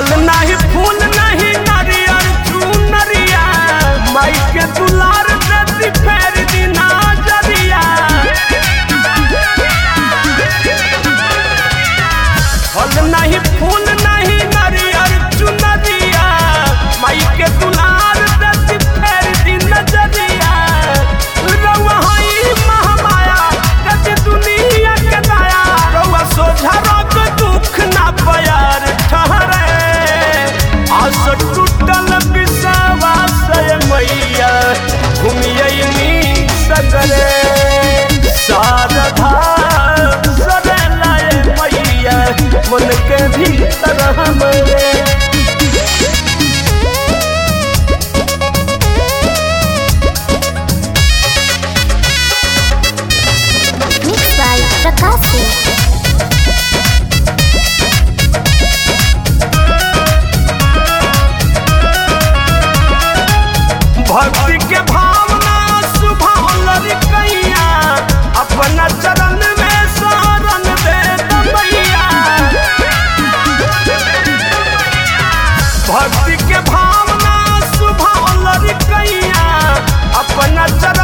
फल नहीं फूल नहीं नरियर चुनरिया माई के दुलार देती फेर दिना जरिया फल नहीं फूल नहीं नरियर चुनरिया माई के दुलार देती फेर दिन जरिया रउआ हई महामाया देती दुनिया के दया रउआ सोझा रोग दुख ना प्यार ठहरे आस टूटल विश्वास मैया घूमियनी सगरे शारदा सरेलाए मैया मन के भीतर हमरे Mixed by Prakash Singh. भक्ति के भावना सुभावल कैया अपना चरण में शरण दे मैया भक्ति के भावना सुभावल कैया अपना चरण